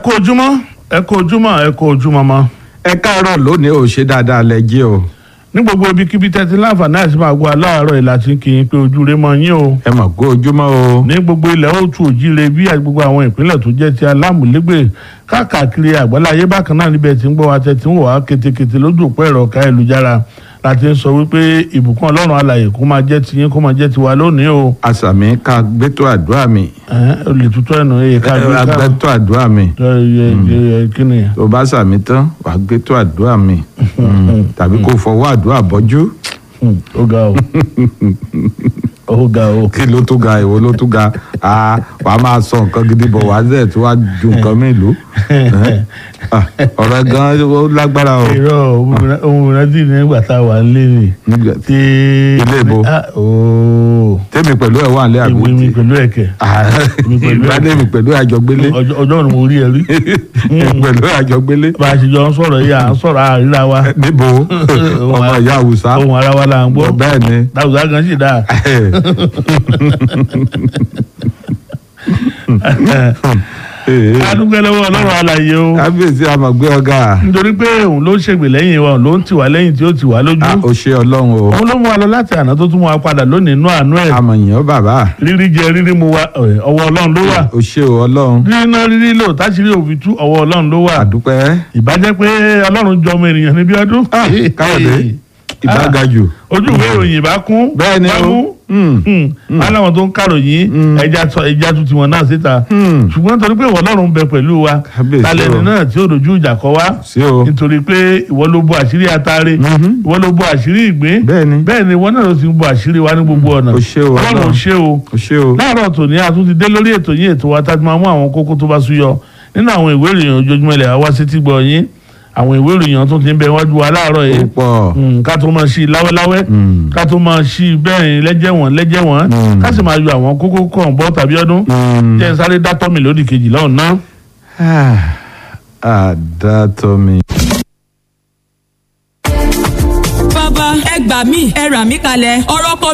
kú ojúmọ́ ẹ kú ojúmọ́ ẹ kú ojúmọ́ mọ́ ẹ káàárọ̀ lónìí ò ṣe dáadáa lẹ jí o ní gbogbo ibikíbi tẹ́tí láǹfààní àti máa gbọ́ aláàárọ̀ ìlà tí kì í pé ojú rẹ mọ́ yín o ẹ mọ̀ kó ojúmọ́ o ní gbogbo ilẹ̀ òtù òjìire bí àti gbogbo àwọn ìpínlẹ̀ tó jẹ́ ti alámùlégbè káàkiri àgbáláyé bákan náà níbẹ̀ tí ń gbọ́ wa tẹ́tí ń wọ̀ wá ketekete lójú òpó ẹ̀rọ ká ẹlùjára láti ń sọ wípé ìbùkún ọlọ́run alàyè kó máa jẹ́ tiyín kó máa jẹ́ tiwa lónìí o àṣàmì ká gbẹ́tọ̀ àdúrà mi ẹ̀ olè tuntun ẹnu ẹ̀yẹ ká gbé ká agbẹ́tọ̀ àdúrà mi kí ni tó bá sàmì tán wàá gbẹ́tọ̀ àdúrà mi Mm. tàbí kó fọwọ́ àdúrà bọ́jú Hmm, ó ga o ó ga o kí ló tó ga ìwọ ló tó ga Ah, wàá máa sọ nǹkan gidi bọ̀ wá zẹ̀ tó wá ju nǹkan mélòó Ah, ọ̀rọ̀ gan ó lágbára o irọ́ ohun ìrántí nígbà tá a wà ń lé ni Nígbà- tí Ilé ìbò. Ah, ooo tèmi pẹ̀lú ẹ̀ wà ní àbí ìwé mi pẹ̀lú ẹ̀kẹ́ Èmi pẹ̀lú ẹ̀. ìbádẹ́mi pẹ̀lú àjọgbélé ọjọ́ ọjọ́ ni mo rí ẹ rí pẹ̀lú àjọgbélé bá a ṣe jọ ń sọ̀rọ̀ yìí à ń sọ̀rọ̀ àríra wa níbo ọmọ ìyá àwùsá ohun ara wa là ń gbọ́ bẹ́ẹ̀ ni dáwùsá gan sì dáa adúgbò lọ́wọ́ ọlọ́run alàyè o kábíyèsí àmọ̀gbé ọ̀gá nítorí pé òun ló ń ṣègbè lẹ́yìn wa òun ló ń tì wá lẹ́yìn tí ó tì wá lójú ó ṣe ọlọ́run o òun ló mú wa lọ láti àná tó tún mú wa padà lónìí inú àánú ẹ̀ àmọ̀yàn bàbá rírí jẹ rírí mu wa ẹ̀, ọwọ́ ọlọ́run ló wà ó ṣe o ọlọ́run rírí náà rírí lò táṣírí òfin tú ọwọ́ ọlọ́run ló wà àdúpẹ́ ìbájẹ́ pé ọlọ́run jọ ọmọ ènìyàn níbi ọdún. Ah, káyọ̀dé ìbágajù ojú ìwé ìròyìn ìbá kún bẹ́ẹ̀ ni bá o mú Mm. aláwọn tó ń kàròyìn ẹja sọ ẹja tún tiwọn náà síta Mm. ṣùgbọ́n torí pé ìwọ ọlọ́run ń bẹ pẹ̀lú wa Kábíyèsí talẹ̀ o. ní náà tí ó dojú ìjà kọ wá sí o nítorí pé ìwọ ló bo àṣírí atare Mhm. ìwọ ló bo àṣírí ìgbín bẹ́ẹ̀ ni bẹ́ẹ̀ ni ìwọ náà ló ti bo àṣírí wa ní gbogbo ọ̀nà o ṣe o ọlọ́run ò ọlọ́run ṣe o o ṣe o láàárọ̀ tòní a tún ti dé lórí ètò yín ètò wa tá a ti máa mú àwọn kókó tó bá súyọ nínú àwọn ìwé ìròyìn ojoojúmọ́ ilẹ̀ wa sí ti gbọ́ yín àwọn ìwé ìròyìn tó ti ń bẹ wájú wa láàárọ̀ yìí ó pọ̀ Mm, ká tó máa ṣí i láwẹ́láwẹ́ Mm. ká tó máa ṣí i bẹ́ẹ̀ lẹ́jẹ̀wọ̀n lẹ́jẹ̀wọ̀n Mm. ká sì máa yọ àwọn kókó kan bọ́ tàbí ọdún Mm. jẹ́ n sáré dátọ́ mi lódì kejì lọ́hùn ná. àdàtọ̀ mi. bàbá ẹ gbà mí ẹ rà mí kalẹ̀ ọ̀rọ̀ kọ